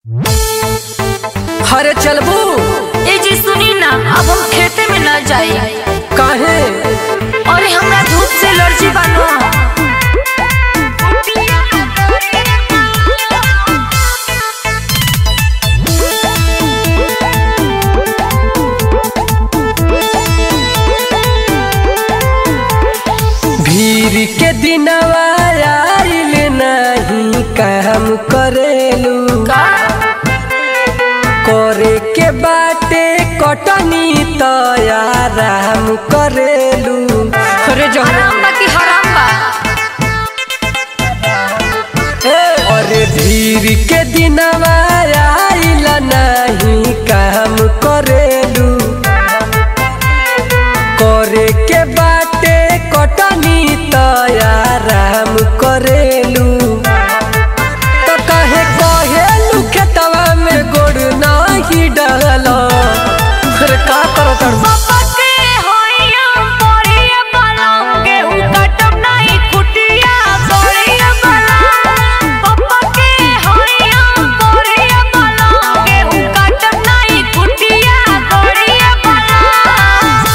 हरे चलबू ए जी सुनी ना अब हम खेते में न जाई काहे अरे हमरा धूप से एलर्जी बानो भीड़ के दिनवा आइल नहीं काम करेलू का करे के बाटे कटनी तयाराम करेलू अरे जो हराम बा कि हराम बा अरे भीड़ के दिनवा आइल नहीं काम करेलू करे के बाटे कटनी तयाराम करेलू तो कहे कहेलू खेतवा में गोड़ नहीं डाल फिर का करो कर पापा के होइया परिया बलम गेहूं कटम नहीं कुटिया परिया बलम पापा के होइया परिया बलम गेहूं कटम नहीं कुटिया परिया बलम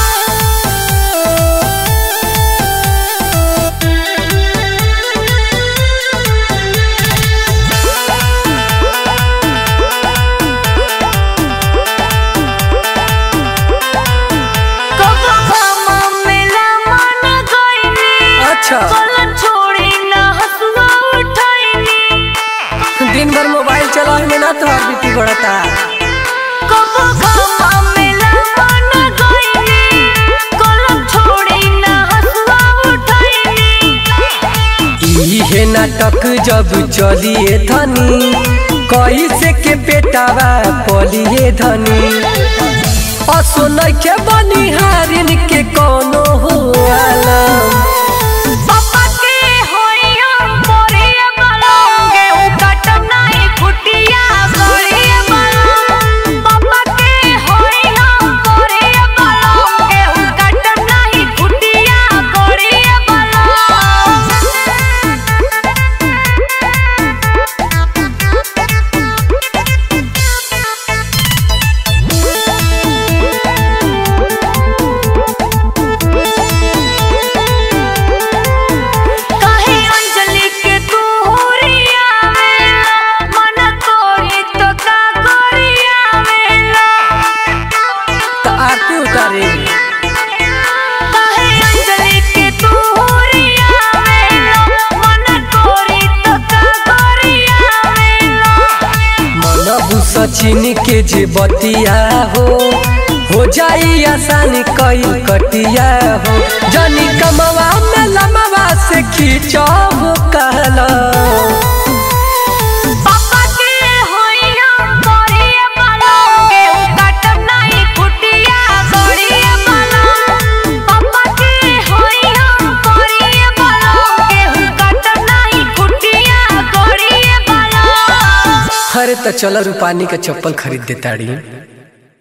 कबो घामा मेला मन गइनी अच्छा कलम छोड़ी ना हसुआ उठाइनी दिन भर मोबाइल चलावे में ना तोहार बीपी बढ़ता कबो घामा मेला मन गइनी कलम छोड़ी ना हसुआ उठाइनी इहे नाटक जब चलिए धनी कैसे के पेटावा पलिए धनी असो नइखे बनिहारिन के कोनो हो आलम पापा के होइया परिया बलम गेहूं कटम नहीं कुटिया परिया बलम पापा के होइया परिया बलम गेहूं कटम नहीं कुटिया परिया बलम काहे अंजलि के तू होरिया वेला मन तोरी तो का करिया वेला तो आरती उतारे काहे अंजलि के तू होरिया वेला मन तोरी तो का करिया वेला मन सचिन के जे बतिया हो हो जाई आसान कई कटिया हो जनी कमवा में लमवा से खींचो हो कहला पापा के होइया परिया बलम गेहूं कटम नहीं कुटिया परिया बलम पापा के होइया परिया बलम गेहूं कटम नहीं कुटिया परिया बलम अरे तो चलो रूपानी के चप्पल खरीद देताड़ी